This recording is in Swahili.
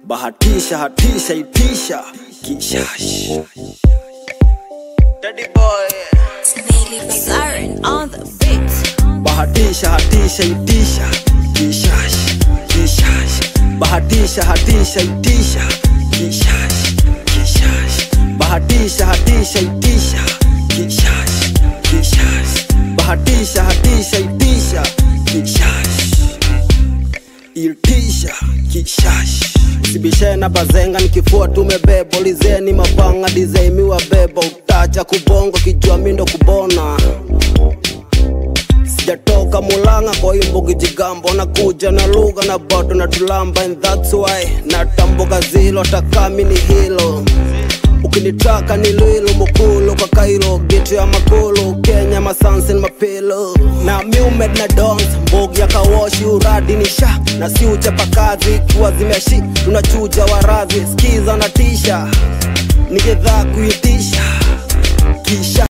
bahatisha hatisha itisha kishash Daddy boy. Siren on the beat. bahatisha hatisha itisha kishash kishash bahatisha hatisha itisha kishash kishash bahatisha hatisha itisha kishash kishash bahatisha hatisha itisha kishash itisha kishash sibishena bazenga nikifua tumebeba ulizeni mapanga dizaimiwa beba utacha kubongo kijua mindo kubona sijatoka mulanga kwa imbugi jigambo nakuja na lugha na bado na tulamba and that's why natambuka zilo takami ni hilo ukinitaka ni lwilu mukulu kwa kailo gitu ya makulu kenya masansin mapilo na miumed na dons mbugi ya kawoshi uradi ni sha na si uchapakazi kuwa zimeshi tunachuja warazi skiza na tisha nigedhaa kuitisha kisha